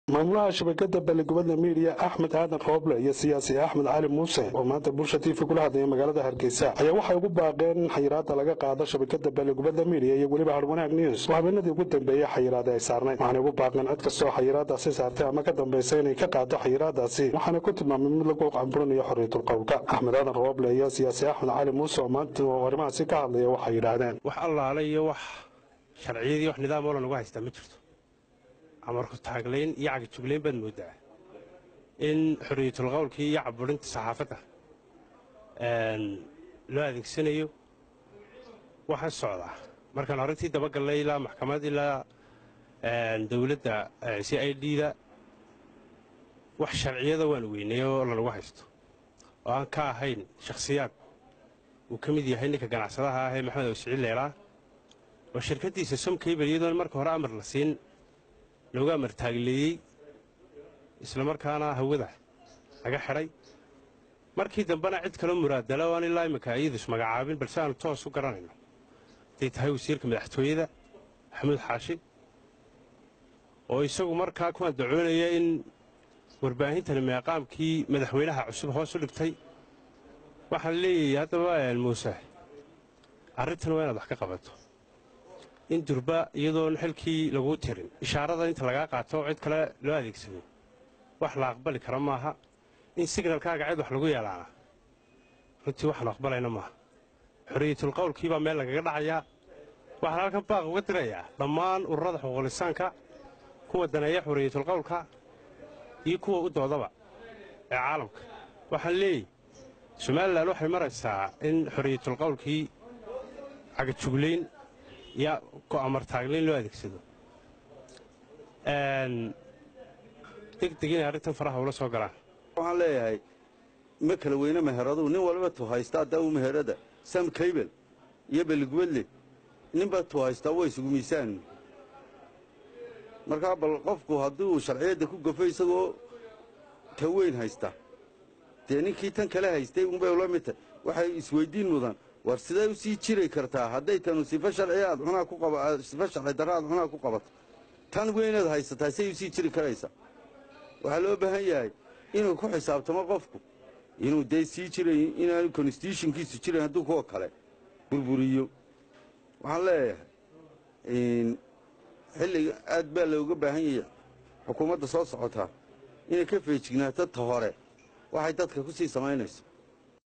maamulaha shabakada baligubadda miidiya axmed aadan rooble iyo siyaasi axmed cali muuse oo maanta bulsha tv kula hadlaya magaalada hargeysa ayaa waxay ugu baaqeen in xayiraada laga qaado shabakada baligubadda miidiya iyo weliba harwanaag news oo habeenadii ugu dambeeyey xayiraada ay saarnayd waxaanay ugu baaqeen cid kastoo xayiraadaasi saartay ama ka dambaysa inay ka qaado xayiraadaasi waxaana ku tilmaamay mid lagu camburinayo xorriyatul qowlka axmed aadan rooble iyo siyaasi axmed cali muuse oo maanta arrimahaasi ka hadlaya waxay yidhaahdeen wax allaale iyo wax sharciyadii wax nidaam oo lanagu haystaa ma jirto amarku taaglayn iyo cagajuglayn baad mooddaa in xorriyatul qowlkii iyo caburinta saxaafadda loo adeegsanayo waxaa socdaa markaan arrintii dabagallay ilaa maxkamad ilaa dowladda c i d da wax sharciyada waan weynay oo lanagu haysto oo aan ka ahayn shakhsiyaad uu ka mid yahay ninka ganacsadaha ah ee maxamed awsiciid leelaa oo shirkaddiisa somkabel iyadoon marka hore amar la siin looga amartaagleeyey islamarkaana hawada laga xidhay markii dambena cid kaloo muraadala oo aan ilaa imminka iyadus magacaabin balse aanu toos u garanayno hadday tahay wasiirka madaxtooyada maxamuud xaashi oo isagu markaa ku andacoonaya in warbaahintani meeqaamkii madaxweynaha cusub hoos u dhigtay waxaan leeyahay haddaba muuse arrintan waa inaad wax ka qabato in durba iyadoon xilkii laguu tirin ishaarada inta lagaa qaato cid kale loo adeegsado wax la aqbali kara maaha in signalkaaga cid wax lagu yeelaana runtii waxaanu aqbalayna maaha xorriyatul qowlkii baa meel lagaga dhacayaa waxaan halkan baaq uga dirayaa dhammaan ururada xuquuqlisaanka kuwa daneeya xorriyatul qowlka iyo kuwa u doodaba ee caalamka waxaan leeyahy somalilan waxay maraysaa in xorriyatul qowlkii cagajuglayn iyo go'amartaaglayn loo adeegsado degdeg inay arrintan faraha ula soo galaan waxaan leeyahay ma kala weyne meheraduu nin walba tu haystaa daawu meherada sam kaybel iyo beligubadle ninba tu haystaa waa isugu miisaanu markaa bal qofku haddii uu sharciyadda ku gafo isagoo ta weyn haysta dee ninkii tan kale haystay unbay ula mid tahay waxay isweyddiin mudan war sidee u sii jiri kartaa hadday tanu sifo sharci aad xunaa ku qaba sifo sharci darra aad xunaa ku qabato tan weynaad haysataa say u sii jiri karaysaa waxaa loo baahan yahay inuu ku xisaabtamo qofku inuu dee sii jiray inaanu konstitutionkiisu jiran hadduu kuwa kale burburiyo waxaan leeyahay xilliga aad baa looga baahan yahay xukuumadda soo socotaa inay ka feejignaato ta hore waxay dadka ku sii samaynayso